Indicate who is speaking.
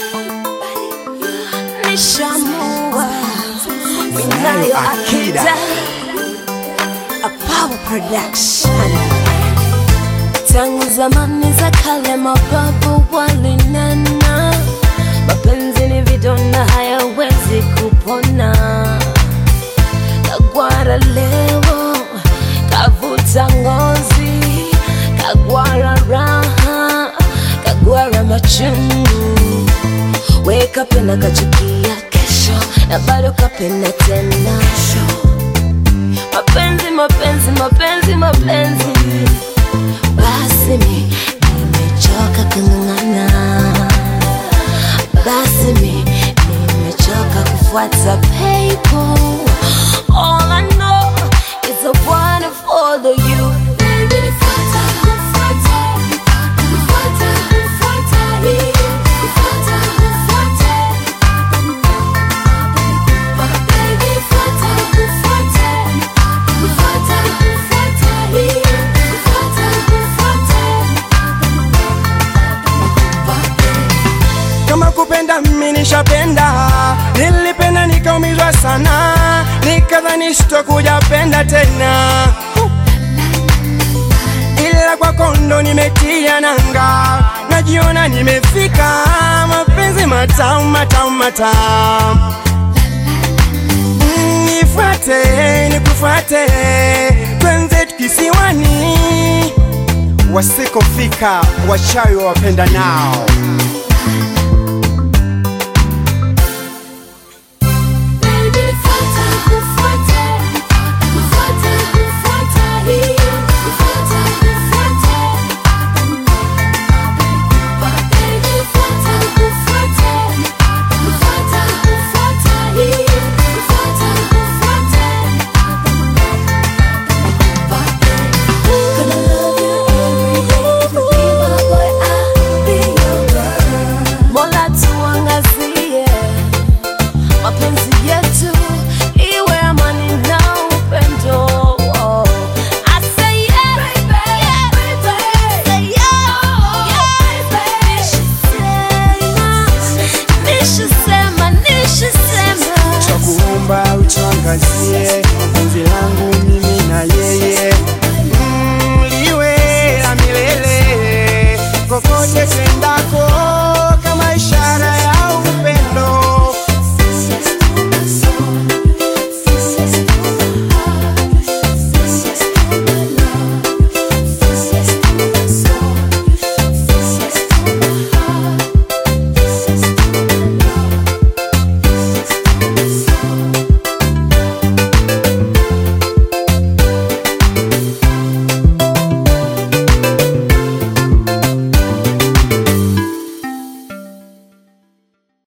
Speaker 1: nishamua minayo akida a power production tangu zamani za kale mababu walinena mapenzi ni vidonda hayawezi kupona kagwara leo kavuta ngozi kagwara raha kagwara machungu we kapenda kachukia kesho na bado kapenda tena mapenzi mapenzi mapenzi mapenzi basi mi nimechoka kung'ang'ana basi mi nimechoka kufuata people all I know is I wanna follow you Baby, nifuata, nifuata, nifuata, nifuata, nifuata, nifuata. Baby, nifuata, nifuata, nifuata, nifuata, nifuata, nifuata.
Speaker 2: kama kupenda mimi nishapenda, nilipenda nikaumizwa sana, nikadhani sitokuja penda tena, ila kwako ndo nimetia nanga, najiona nimefika, mapenzi matamu matamu matamu. Mm, Nifuate nikufuate, twenze kisiwani, wasikofika wachawi wapenda nao